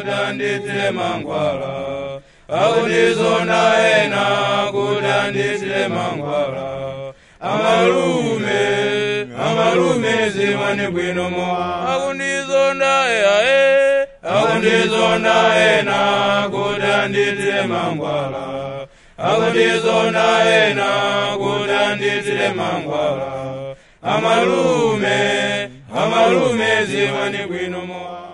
kutanditile mangwala akundizonda ena kutanditile mangwala amalume amalume zimani bwino mowa akundizonda eae akundizonda ena kutanditile mangwala akundizonda ena kutanditile mangwala amalume amalume zimani bwino mowa